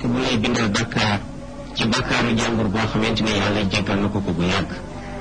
bu lay bindal bakkaar ci bakkaaru jàmbur boo xamante ne yàlla jéggal na ko ko bu yàgg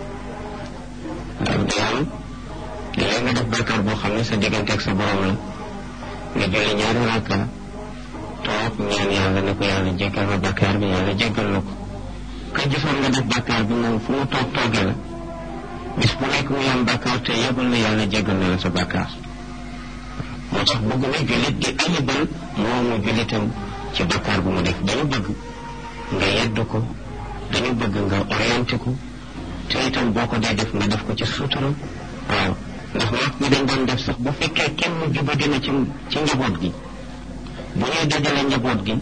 waaw day am léeg nga def bakkaar boo xam ne sa diggante ak sa borom la nga julli ñaari rakka toog ñaan yàlla ne ko yàlla jéggal ma bakkaar bi yàlla jéggal na ko ka gisoon nga def bakkaar bi moom fu mu toog toogee la bis bu nekk mu am bakkaar te yëgul na yàlla jéggal na la sa bakkaar moo tax bëgg na jullit di ayibal moomu jullitam ci bakkaar bu mu def dañu bëgg nga yedd ko dañu bëgg nga orienté ko te itam boo ko dee def nga def ko ci sutura waaw ndax mag ñi dañ doon def sax bu fekkee kenn juba dina ci ci njaboot gi bu ñuy dajale njaboot gi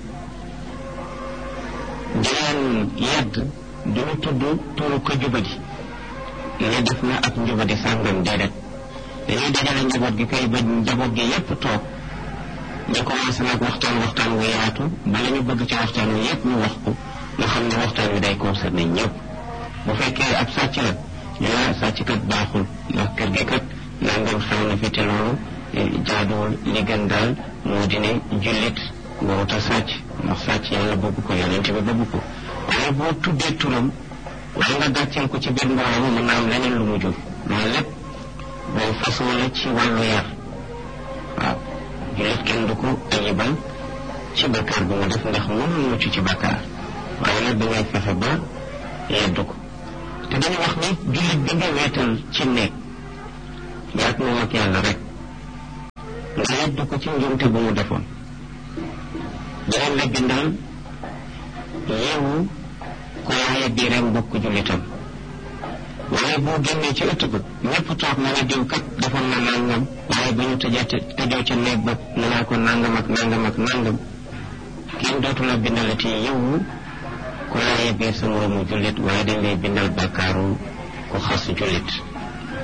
di leen yedd duñu tudd turu ko jubadi ne def na ak njubadi sàngam déedéet dañuy dajale njaboot gi kay ba njaboot gi yépp toog ñu commencé nag waxtaan waxtaan wu yaatu bala ñu bëgg ci waxtaan wi yépp ñu wax ko nga xam ne waxtaan wi day concerné ñëpp bu fekkee ab sàcc la ñu ne sàcc kat baaxul ndax kër gi kat nangam xew na fi te loolu jaaduwul li gën daal moo di ne jullit warut a sàcc ndax sàcc yàlla bëgg ko yonente bi bëgg ko waaye boo tuddee turam wala nga gàcceel ko ci biir mbooloo mën naa am leneen lu mu jur loolu lépp boo façon la ci wàllu yar waaw jullit kenn du ko ayibal ci bakkaar bi mu def ndax mënul mucc ci bakkaar waaye nag dangay fexe ba yeddu ko te dañu wax ni jullit bi nga weetal ci nekk yaag moom ak yàlla rek nga yeddu ko ci njumte bu mu defoon danañ la bindal yeewu ko waaye biiram mbokk jullitam waaye boo génnee ci ëtt ba ñëpp toog na ne diw kat defoon na nangam waaye ba ñu tëjee tëjoo ca néeg ba ne naa ko nangam ak nangam ak nangam kenn dootu la bindalati yeewu ko laaye biir sa moroomu jullit waaye dañ lay bindal bàkkaaru ko xas jullit